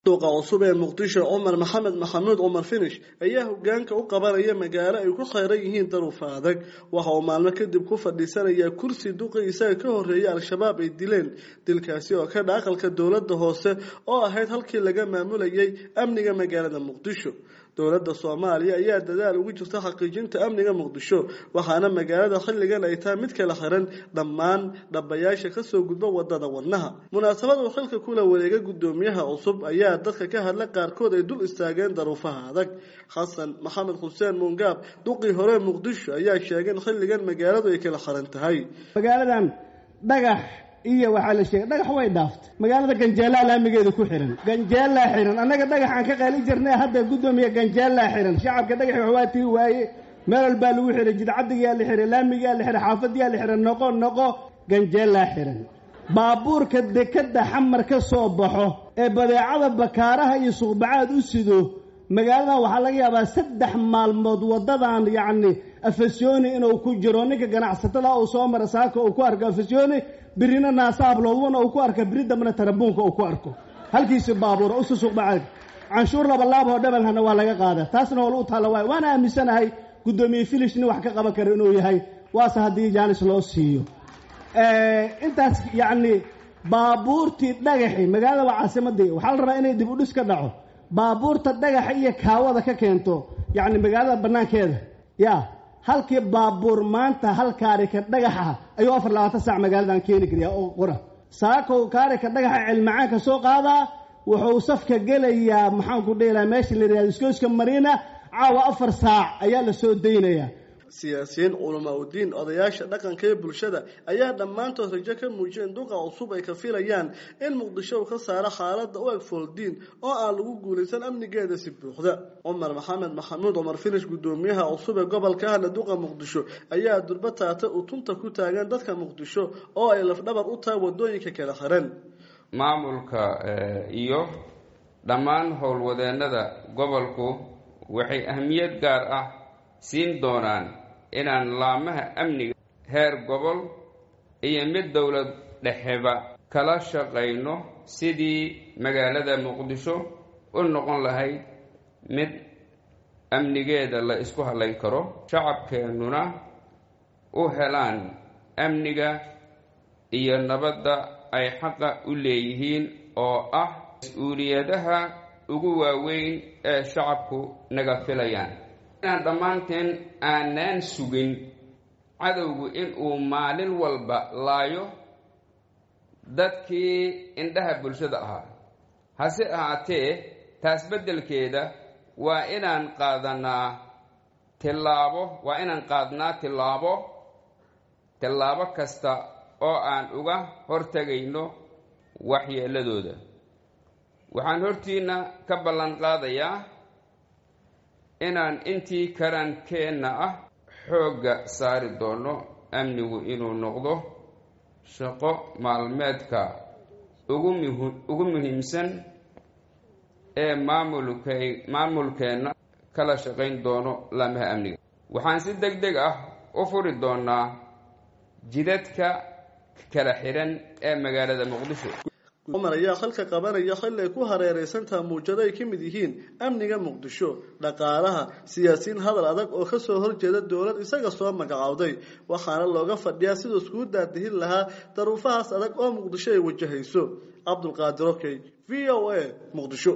duuqa cusub ee muqdisho cumar maxamed maxamuud cumar finish ayaa hogaanka u qabanaya magaalo ay ku khayran yihiin daruufa adag waxa uu maalmo kadib ku fadhiisanayaa kursi duqi isaga ka horreeyay al-shabaab ay dileen dilkaasi oo ka dha aqalka dowladda hoose oo ahayd halkii laga maamulayay amniga magaalada muqdisho dowladda soomaaliya ayaa dadaal ugu jirta xaqiijinta amniga muqdisho waxaana magaalada xilligan ay tahay mid kala xiran dhammaan dhabayaasha kasoo gudba wadada wadnaha munaasabad uu xilka kula wareega guddoomiyaha cusub ayaa dadka ka hadla qaarkood ay dul istaageen daruufaha adag xasan maxamed xuseen muungaab duqii hore muqdisho ayaa sheegay in xilligan magaaladu ay kala xiran tahay magaaladan dhagax iyo waxaa la sheegay dhagax way dhaaftay magaalada ganjeelaa laamigeeda ku xihan ganjeelaa xihan annaga dhagaxaan ka qaali jirnay hadda guddoomiya ganjeelaa xihan shacabka dhagaxi waxbaa tiri waaye meel walbaa lagu xihay jidcadigaa la xihay laamigaa la xihay xaafadiyaa la xihay noqo noqo ganjeelaa xihan baabuurka dekadda xamar ka soo baxo ee badeecada bakaaraha iyo suuqbacaad u sido magaaladan waxaa laga yaabaa saddex maalmood waddadan yacni afasyooni inuu ku jiro ninka ganacsatada uu soo mara saaka uu ku arko afasyooni birina naasaabloodwana uu ku arka biri dambena tarabuunka uu ku arko halkiisi baabuura usu suuqbacaad canshuur labalaab oo dhabalhana waa laga qaada taasna waa lagu taalla waay waana aaminsanahay guddoomiye filish nin wax ka qaban kara inuu yahay waase haddii jaanis loo siiyo intaas yacni baabuurtii dhagaxi magaalada waa caasimadii waxaa la rabaa inay dib u dhis ka dhaco baabuurta dhagaxa iyo kaawada ka keento yacni magaalada bannaankeeda ya halkii baabuur maanta hal kaarika dhagaxa ayuu afar labaatan saac magaaladan keeni kariyaa oo qora saakow kaarika dhagaxa cilmacaanka soo qaadaa wuxuu safka gelayaa maxaanku dheelaa meesha la yidhahdo iskooska mariina caawa afar saac ayaa la soo daynayaa siyaasiyiin culamaa udiin odayaasha dhaqanka ee bulshada ayaa dhammaantood rajo ka muujiyeen duqa cusub ay ka filayaan in muqdisho uu ka saaro xaaladda u eg fooldiin oo aan lagu guulaysan amnigeeda si buuxda cumar maxamed maxamuud cumar finish guddoomiyaha cusub ee gobolka ahna duqa muqdisho ayaa durba taata utunta ku taagan dadka muqdisho oo ay lafdhabar u tahay wadooyinka kala xiran maamulka iyo dhammaan howlwadeennada gobolku waxay ahmiyad gaar ah siin doonaan inaan laamaha amniga heer gobol iyo mid dowlad dhexeba kala shaqayno sidii magaalada muqdisho u noqon lahayd mid amnigeeda la isku hadlayn karo shacabkeennuna u helaan amniga iyo nabadda ay xaqa u leeyihiin oo ah mas-uuliyadaha ugu waaweyn ee shacabku naga filayaan inaan dhammaanteen aanaan sugin cadowgu inuu maalin walba laayo dadkii indhaha bulshada ahaa hase ahaatee taas beddelkeeda waa inaan qaadanaa tillaabo waa inaan qaadnaa tillaabo tillaabo kasta oo aan uga hortegayno waxyeeladooda waxaan hortiinna ka ballan qaadayaa inaan intii karaankeenna ah xoogga saari doono amnigu inuu noqdo shaqo maalmeedka ugu muhi ugu muhiimsan ee maamulkay maamulkeenna kala shaqayn doono laamaha amniga waxaan si deg deg ah u furi doonaa jidadka kala xihan ee magaalada muqdisho cumar ayaa xilka qabanaya xilli ay ku hareeraysantaha muujado ay ka mid yihiin amniga muqdisho dhaqaalaha siyaasiyiin hadal adag oo kasoo horjeeda dowlad isaga soo magacaawday waxaana looga fadhiyaa siduu iskugu daadihin lahaa daruufahaas adag oo muqdisho ay wajahayso cabdulqaadir okey v o a muqdisho